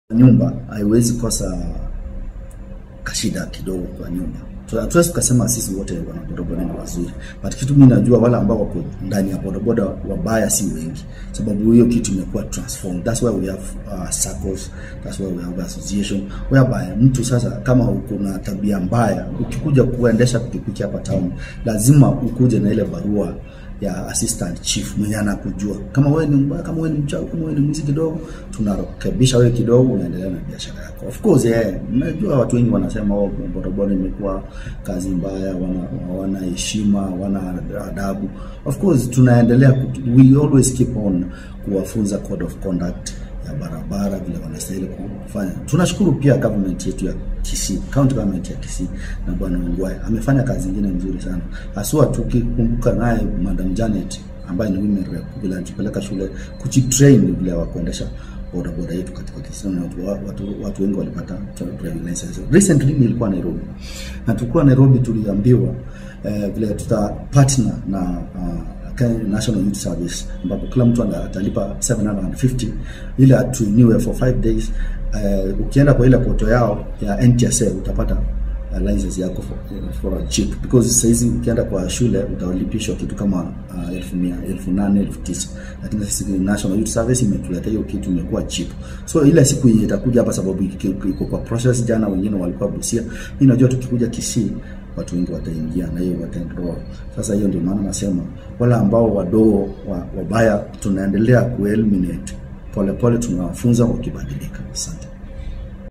nyumba haiwezi kosa kashida kidogo kwa nyumba. So, hatuwezi tukasema sisi wote wana bodaboda ni wazuri, but kitu mimi najua wale ambao wako ndani ya bodaboda wabaya si wengi, sababu hiyo kitu imekuwa transformed. That's why we have uh, circles, that's why we have association whereby mtu sasa, kama uko na tabia mbaya, ukikuja kuendesha pikipiki hapa town, lazima ukuje na ile barua ya assistant chief mwenye anakujua kama wewe ni mbaya, kama wewe ni mchawi, kama wewe ni mwizi kidogo, tunarekebisha wewe kidogo, unaendelea na biashara yako. Of course eh, mnajua watu wengi wanasema oh, bodaboda imekuwa kazi mbaya, wana wana heshima, wana adabu. Of course tunaendelea, kutu- we always keep on kuwafunza code of conduct ya barabara vile wanastahili kufanya. Tunashukuru pia government yetu ya Kisii, county government ya Kisii na bwana Ongwae amefanya kazi nyingine nzuri sana, haswa tukikumbuka naye Madam Janet ambaye ni women rep vile alitupeleka shule kujitrain vile wa kuendesha bodaboda yetu katika Kisii na watu, watu, watu wengi walipata driving license. Recently nilikuwa Nairobi na tulikuwa Nairobi, tuliambiwa eh, vile tuta partner na uh, Kenya National Youth Service ambapo kila mtu ana- atalipa 750 ili atuiniwe for 5 days. Uh, ukienda kwa ile poto yao ya NTSA utapata uh, license yako for, for a cheap because saizi ukienda kwa shule utalipishwa kitu kama uh, elfu mia elfu nane elfu tisa lakini sisi National Youth Service imetuletea hiyo kitu imekuwa cheap. So ile siku yenye itakuja hapa, sababu iko iko kwa process. Jana wengine walikuwa Busia, mimi najua tukikuja Kisii watu wengi wataingia na hiyo wataenroll. Sasa hiyo ndio maana nasema wale ambao wadogo wa- wabaya tunaendelea kueliminate polepole, tunawafunza wakibadilika. Asante.